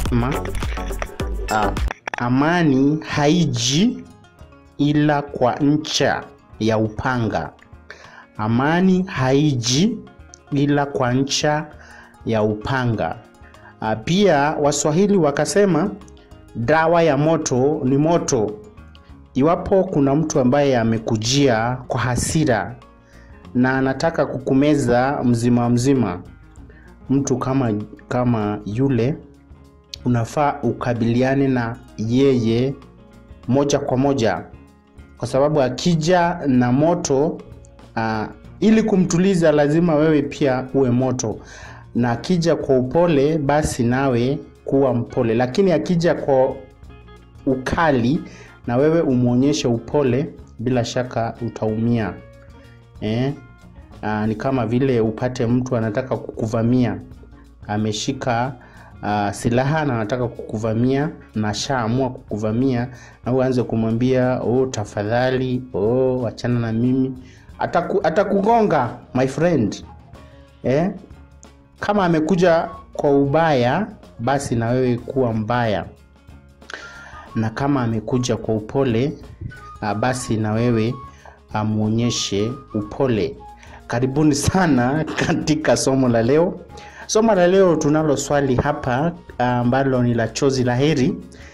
Ma, uh, amani haiji ila kwa ncha ya upanga. Amani haiji ila kwa ncha ya upanga. Uh, pia Waswahili wakasema dawa ya moto ni moto. Iwapo kuna mtu ambaye amekujia kwa hasira na anataka kukumeza mzima mzima, mtu kama kama yule unafaa ukabiliane na yeye moja kwa moja, kwa sababu akija na moto uh, ili kumtuliza lazima wewe pia uwe moto, na akija kwa upole basi nawe kuwa mpole, lakini akija kwa ukali na wewe umwonyeshe upole, bila shaka utaumia eh? Aa, ni kama vile upate mtu anataka kukuvamia ameshika uh, silaha na anataka kukuvamia na shaamua kukuvamia na uanze kumwambia oh, tafadhali oh, achana na mimi ataku, atakugonga my friend eh? kama amekuja kwa ubaya basi na wewe kuwa mbaya na kama amekuja kwa upole uh, basi na wewe amwonyeshe upole karibuni sana katika somo la leo somo la leo tunalo swali hapa ambalo uh, ni la chozi la heri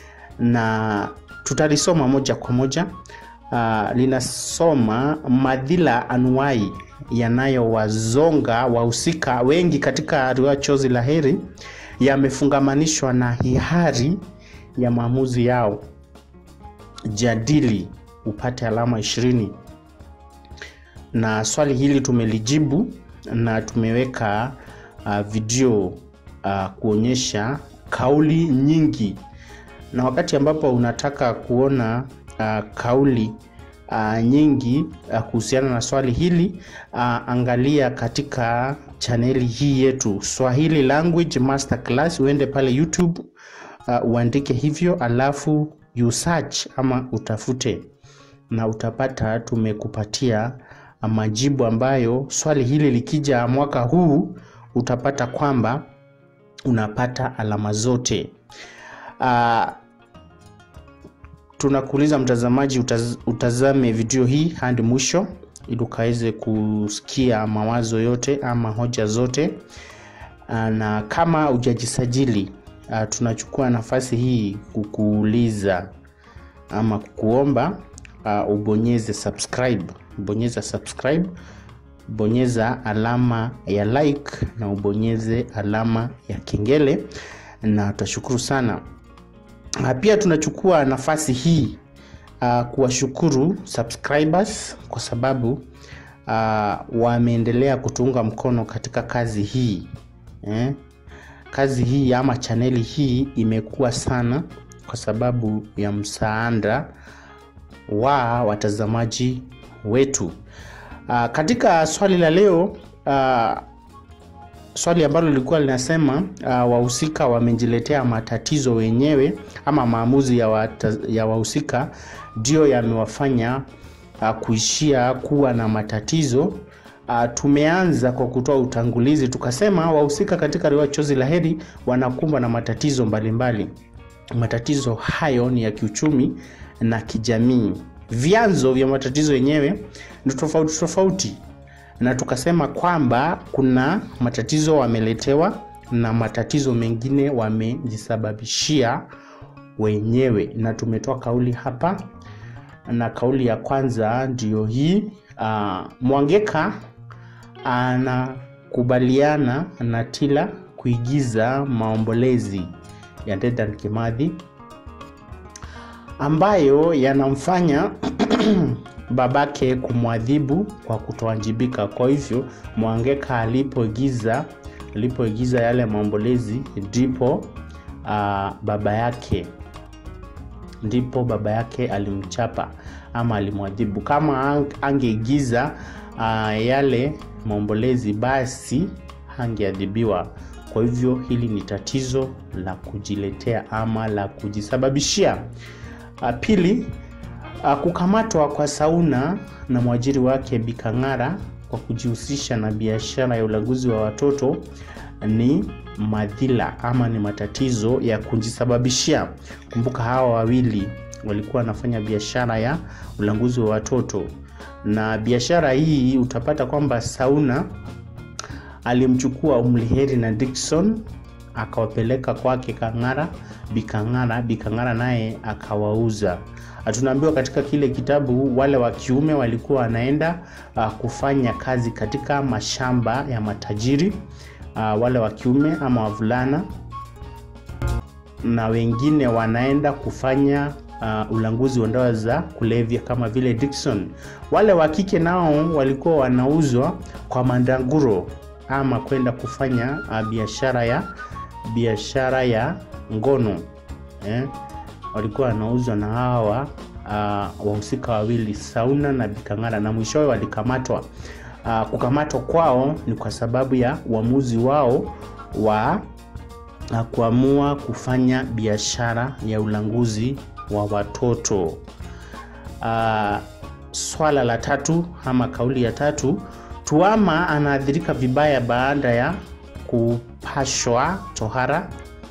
na tutalisoma moja kwa moja uh, linasoma madhila anuai yanayowazonga wahusika wengi katika riwaya chozi la heri yamefungamanishwa na hiari ya maamuzi yao jadili upate alama ishirini na swali hili tumelijibu na tumeweka uh, video uh, kuonyesha kauli nyingi na wakati ambapo unataka kuona uh, kauli uh, nyingi uh, kuhusiana na swali hili uh, angalia katika chaneli hii yetu swahili language masterclass uende pale youtube uh, uandike hivyo alafu you search ama utafute na utapata tumekupatia majibu ambayo swali hili likija mwaka huu utapata kwamba unapata alama zote uh, tunakuuliza mtazamaji utaz, utazame video hii hadi mwisho ili ukaweze kusikia mawazo yote ama hoja zote uh, na kama hujajisajili uh, tunachukua nafasi hii kukuuliza ama kukuomba uh, ubonyeze subscribe bonyeza subscribe bonyeza alama ya like na ubonyeze alama ya kengele na tutashukuru sana pia tunachukua nafasi hii uh, kuwashukuru subscribers kwa sababu uh, wameendelea kutuunga mkono katika kazi hii eh? kazi hii ama chaneli hii imekuwa sana kwa sababu ya msaada wa watazamaji wetu uh, katika swali la leo uh, swali ambalo lilikuwa linasema uh, wahusika wamejiletea matatizo wenyewe ama maamuzi ya, wata, ya wahusika ndio yamewafanya uh, kuishia kuwa na matatizo uh, tumeanza kwa kutoa utangulizi tukasema wahusika katika riwaya chozi la heri wanakumbwa na matatizo mbalimbali mbali. matatizo hayo ni ya kiuchumi na kijamii vyanzo vya matatizo yenyewe ni tofauti tofauti na tukasema kwamba kuna matatizo wameletewa na matatizo mengine wamejisababishia wenyewe na tumetoa kauli hapa na kauli ya kwanza ndiyo hii uh, mwangeka anakubaliana na tila kuigiza maombolezi ya dedan kimadhi ambayo yanamfanya babake kumwadhibu kwa kutoanjibika kwa hivyo mwangeka alipoigiza alipoigiza yale maombolezi ndipo uh, baba yake ndipo baba yake alimchapa ama alimwadhibu kama angeigiza uh, yale maombolezi basi hangeadhibiwa kwa hivyo hili ni tatizo la kujiletea ama la kujisababishia uh, pili uh, kukamatwa kwa sauna na mwajiri wake bikang'ara kwa kujihusisha na biashara ya ulaguzi wa watoto ni madhila ama ni matatizo ya kujisababishia. Kumbuka hawa wawili walikuwa wanafanya biashara ya ulanguzi wa watoto, na biashara hii utapata kwamba Sauna alimchukua Umliheri na Dickson akawapeleka kwake Kang'ara, Bikang'ara. Bikang'ara naye akawauza. Tunaambiwa katika kile kitabu wale wa kiume walikuwa wanaenda uh, kufanya kazi katika mashamba ya matajiri uh, wale wa kiume ama wavulana, na wengine wanaenda kufanya uh, ulanguzi wa dawa za kulevya kama vile Dickson. Wale wa kike nao walikuwa wanauzwa kwa mandanguro ama kwenda kufanya uh, biashara ya biashara ya ngono eh? walikuwa wanauzwa na hawa uh, wahusika wawili Sauna na Bikang'ara, na mwishowe walikamatwa. Uh, kukamatwa kwao ni kwa sababu ya uamuzi wao wa uh, kuamua kufanya biashara ya ulanguzi wa watoto. Uh, swala la tatu ama kauli ya tatu, Tuama anaathirika vibaya baada ya kupashwa tohara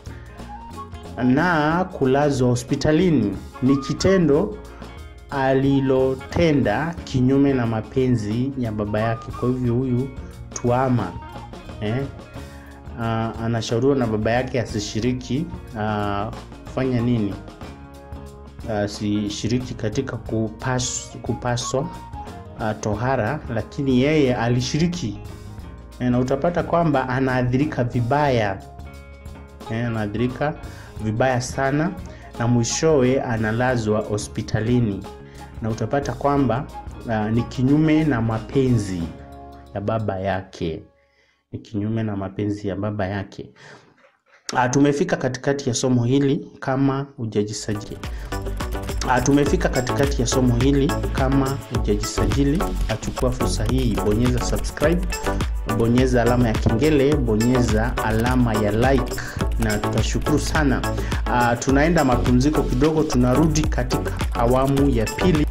na kulazwa hospitalini. Ni kitendo alilotenda kinyume na mapenzi ya baba yake. Kwa hivyo huyu Tuama eh, uh, anashauriwa na baba yake asishiriki uh, kufanya nini, asishiriki uh, katika kupas, kupaswa uh, tohara, lakini yeye alishiriki eh, na utapata kwamba anaathirika vibaya eh, anaathirika vibaya sana na mwishowe analazwa hospitalini na utapata kwamba uh, ni kinyume na mapenzi ya baba yake, ni kinyume na mapenzi ya baba yake. Uh, tumefika katikati ya somo hili kama hujajisajili. Uh, tumefika katikati ya somo hili kama hujajisajili, achukua fursa hii, bonyeza subscribe, bonyeza alama ya kengele, bonyeza alama ya like na tutashukuru sana. Uh, tunaenda mapumziko kidogo, tunarudi katika awamu ya pili.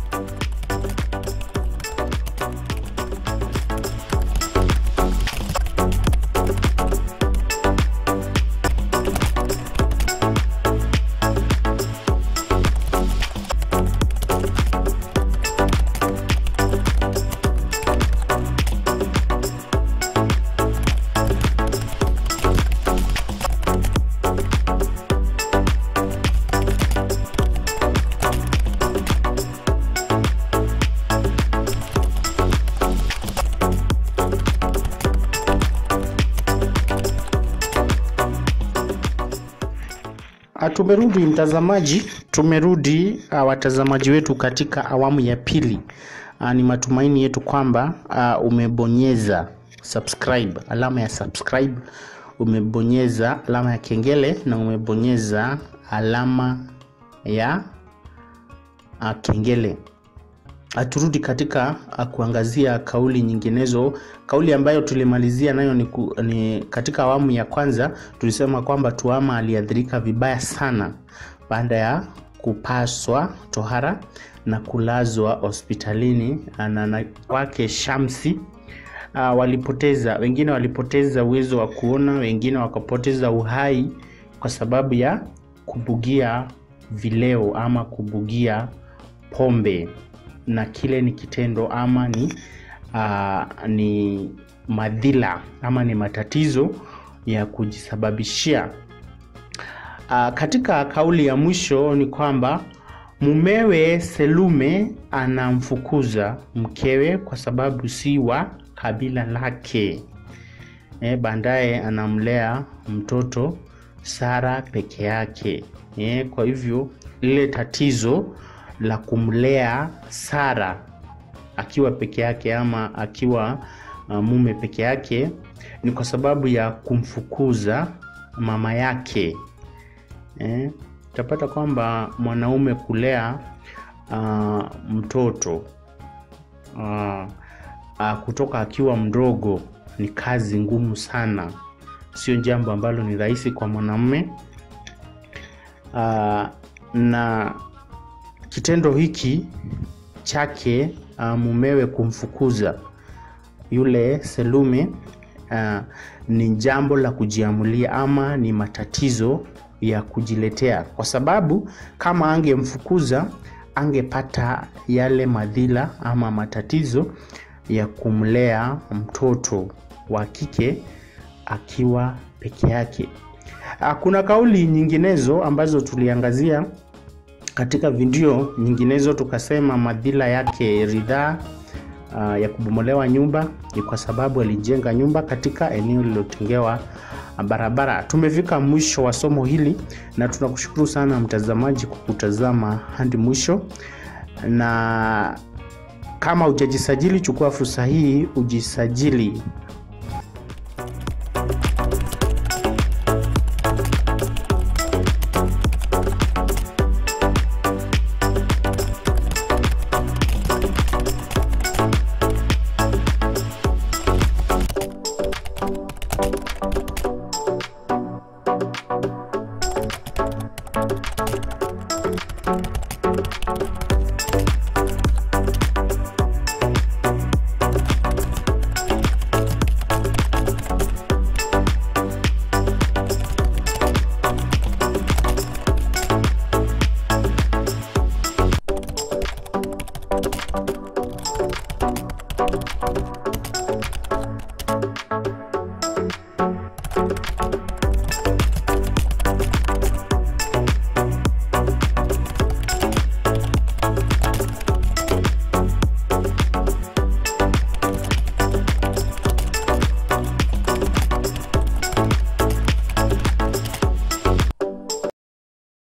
Tumerudi mtazamaji, tumerudi uh, watazamaji wetu katika awamu ya pili. Uh, ni matumaini yetu kwamba uh, umebonyeza subscribe, alama ya subscribe, umebonyeza alama ya kengele na umebonyeza alama ya uh, kengele. Turudi katika uh, kuangazia kauli nyinginezo. Kauli ambayo tulimalizia nayo ni, ku, ni katika awamu ya kwanza tulisema kwamba Tuama aliathirika vibaya sana baada ya kupaswa tohara na kulazwa hospitalini na na wake Shamsi. Uh, walipoteza wengine walipoteza uwezo wa kuona, wengine wakapoteza uhai kwa sababu ya kubugia vileo ama kubugia pombe na kile ni kitendo ama ni, uh, ni madhila ama ni matatizo ya kujisababishia. Uh, katika kauli ya mwisho ni kwamba mumewe Selume anamfukuza mkewe kwa sababu si wa kabila lake. E, baadaye anamlea mtoto Sara peke yake. E, kwa hivyo lile tatizo la kumlea Sara akiwa peke yake ama akiwa uh, mume peke yake ni kwa sababu ya kumfukuza mama yake. Eh, utapata kwamba mwanaume kulea uh, mtoto uh, uh, kutoka akiwa mdogo ni kazi ngumu sana, sio jambo ambalo ni rahisi kwa mwanamume uh, na kitendo hiki chake uh, mumewe kumfukuza yule Selume uh, ni jambo la kujiamulia ama ni matatizo ya kujiletea, kwa sababu kama angemfukuza angepata yale madhila ama matatizo ya kumlea mtoto wa kike akiwa peke yake. Kuna kauli nyinginezo ambazo tuliangazia katika video nyinginezo, tukasema madhila yake ridhaa uh, ya kubomolewa nyumba ni kwa sababu alijenga nyumba katika eneo lililotengewa barabara. Tumefika mwisho wa somo hili na tunakushukuru sana mtazamaji kwa kutazama hadi mwisho, na kama hujajisajili, chukua fursa hii ujisajili